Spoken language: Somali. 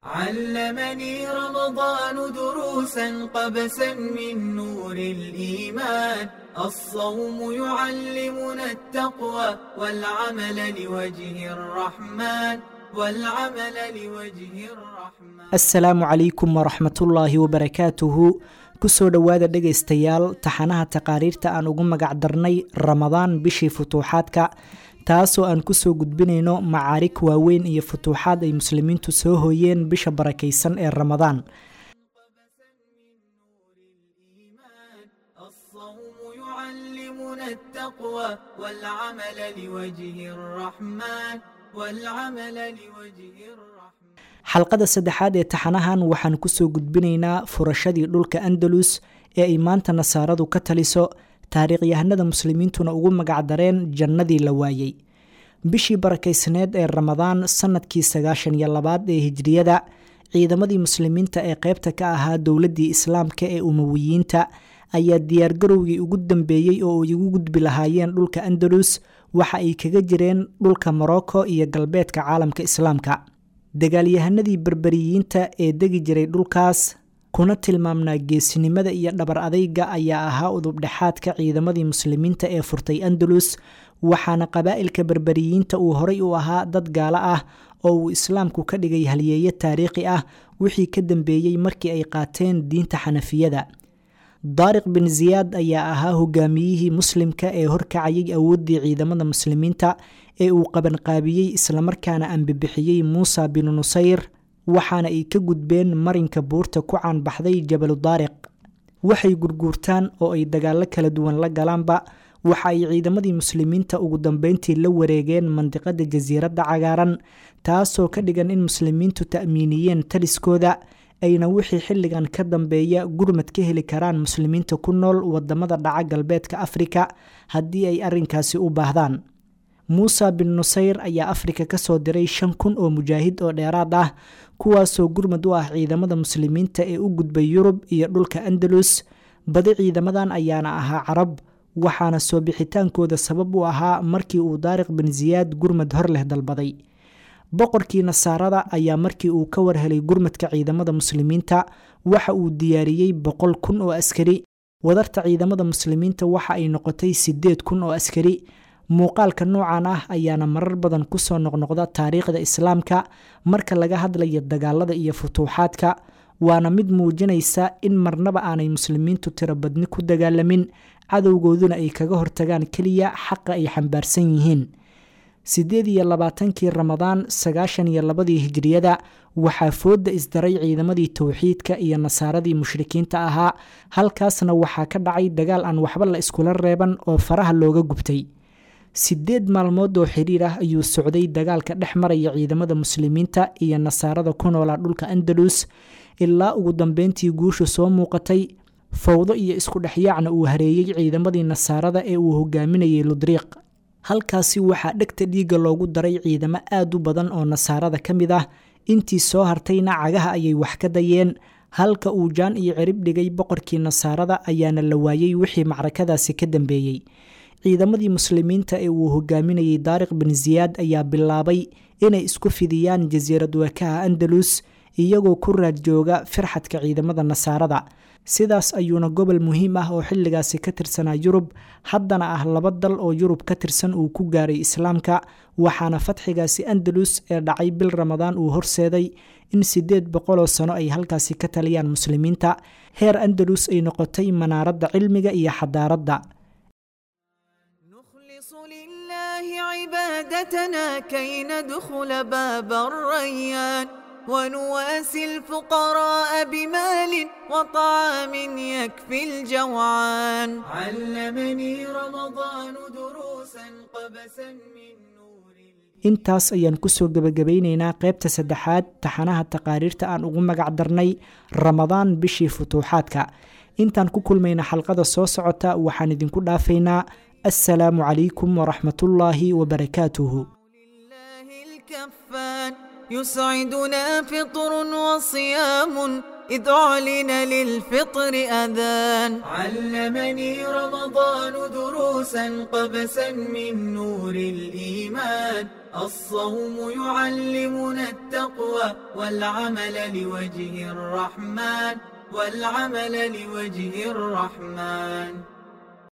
علمني رمضان دروسا قبسا من نور الإيمان الصوم يعلمنا التقوى والعمل لوجه الرحمن والعمل لوجه الرحمن asalaamu calaykum waraxmatullaahi wabarakaatuhu kusoo dhowaada dhegaystayaal taxanaha taqaariirta aan ugu magac darnay ramadaan bishii futuuxaadka taasoo aan kusoo gudbinayno macaarig waaweyn iyo futuuxaad ay muslimiintu soo hooyeen bisha barakaysan ee ramadaan الصوم يعلمنا التقوى والعمل لوجه الرحمن والعمل لوجه الرحمن xalqada saddexaad ee taxanahan waxaan kusoo gudbinaynaa furashadii dhulka andalus ee ay maanta nasaaradu ka taliso taariikhyahanada muslimiintuna ugu magacdareen jannadii la waayey bishii barakaysneed ee ramadaan sanadkii sagaashan iyo labaad ee hijriyada ciidamadii muslimiinta ee qeybta ka ahaa dowladdii islaamka ee umawiyiinta ayaa diyaargarowgii ugu dambeeyey oo ay ugu gudbi lahaayeen dhulka andalus waxa ay kaga jireen dhulka morocco iyo galbeedka caalamka islaamka dagaalyahanadii berberiyiinta ee degi jiray dhulkaas kuna tilmaamnaa geesinimada iyo dhabar adayga ayaa ahaa udubdhexaadka ciidamadii muslimiinta ee furtay andalus waxaana qabaa'ilka berberiyiinta uu horay u ahaa dad gaalo ah oo uu islaamku ka dhigay halyeeyo taariikhi ah wixii ka dambeeyey markii ay qaateen diinta xanafiyada daariq bin ziyaad ayaa ahaa hogaamiyihii muslimka ee horkacayay awooddii ciidamada muslimiinta ee uu qabanqaabiyey islamarkaana ambibixiyey muusa binu nusayr waxaana ay ka gudbeen marinka buurta ku caanbaxday jabalu daariq waxay gurguurtaan oo ay dagaallo kala duwan la galaanba waxa ay ciidamadii muslimiinta ugu dambeyntii la wareegeen mandiqada jasiiradda cagaaran taasoo ka dhigan in muslimiintu ta'miiniyeen taliskooda ayna wixii xilligan ka dambeeya gurmad ka heli karaan muslimiinta ku nool wadamada dhaca galbeedka afrika haddii ay arinkaasi u baahdaan muusa bin nusayr ayaa afrika kasoo diray shan kun oo mujaahid oo dheeraad ah kuwaasoo gurmad u ah ciidamada muslimiinta ee u gudbay yurub iyo dhulka andalus badi ciidamadan ayaana ahaa carab waxaana soo bixitaankooda sabab u ahaa markii uu daariq bin ziyaad gurmad hor leh dalbaday boqorkii nasaarada ayaa markii uu ka warhelay gurmadka ciidamada muslimiinta waxa uu diyaariyey boqol kun oo askari wadarta ciidamada muslimiinta waxa ay noqotay sideed kun oo askari muuqaalka noocan ah ayaana marar badan kusoo noqnoqda taariikhda islaamka marka laga hadlayo dagaalada iyo futuuxaadka waana mid muujinaysa in marnaba aanay muslimiintu tirobadni ku dagaalamin cadowgooduna ay kaga hortagaan keliya xaqa ay xambaarsan yihiin sideed iyo labaatankii ramadaan sagaashan iyo labadii hijriyada waxaa fooda isdaray ciidamadii towxiidka iyo nasaaradii mushrikiinta ahaa halkaasna waxaa ka dhacay dagaal aan waxba la iskula reeban oo faraha looga gubtay sideed maalmood oo xiriir ah ayuu socday dagaalka dhex maraya ciidamada muslimiinta iyo nasaarada ku noolaa dhulka andalus ilaa ugu dambeyntii guushu soo muuqatay fowdo iyo isku dhexyaacna uu hareeyey ciidamadii nasaarada ee uu hogaaminayay ludriiq halkaasi waxaa dhegta dhiigga loogu daray ciidamo aad u badan oo nasaarada ka mid ah intii soo hartayna cagaha ayay wax ka dayeen halka uu jaan iyo cirib dhigay boqorkii nasaarada ayaana la waayey wixii macrakadaasi ka dambeeyey ciidamadii muslimiinta ee uu hogaaminayay daariq bin ziyaad ayaa bilaabay inay isku fidiyaan jasiirad wakaha andalus iyagoo ku raad jooga firxadka ciidamada nasaarada sidaas ayuuna gobol muhiim ah oo xilligaasi ka tirsanaa yurub haddana ah laba dal oo yurub ka tirsan uu ku gaaray islaamka waxaana fatxigaasi andalus ee dhacay bil ramadaan uu horseeday in sideed boqoloo sano ay halkaasi ka taliyaan muslimiinta heer andalus ay noqotay manaaradda cilmiga iyo xadaaradda نخلص لله عبادتنا كي ندخل باب الريان ونواسي الفقراء بمال وطعام يكفي الجوعان علمني رمضان دروسا قبسا من نور intaas ayaan kusoo gebagabaynaynaa qaybta saddexaad taxanaha taqaariirta aan ugu magac darnay ramadaan bishii futuuxaadka intaan ku kulmayna xalqada soo socota waxaan idinku dhaafaynaa assalaamu calaykum waraxmatullaahi wabarakaatuhu لله الكفان يسعدنا فطر وصيام إذ أعلن للفطر أذان علمني رمضان دروسا قبسا من نور الإيمان الصوم يعلمنا التقوى والعمل لوجه الرحمن والعمل لوجه الرحمن